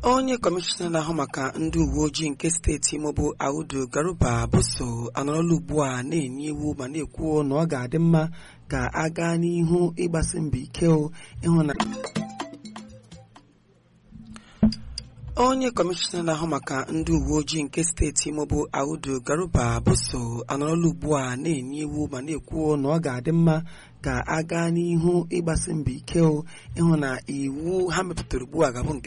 onye kọmishọna na-ahụ maka ndị uwe ojii nke steeti Imo bụ Audu Garuba Boso anọrọla ugbu a na-enye iwu ma na-ekwu na ọ ga-adị mma ka a gaa n'ihu ịgbasi mbọ ike ịhụ na onye kọmishọna na-ahụ maka ndị uwe ojii nke steeti Imo bụ Audu Garuba Boso anọrọla ugbu a na-enye iwu ma na-ekwu na ọ ga-adị mma ka a gaa n'ihu ịgbasi mbọ ike ịhụ na iwu ha mepụtara ugbu a ga-abụ nke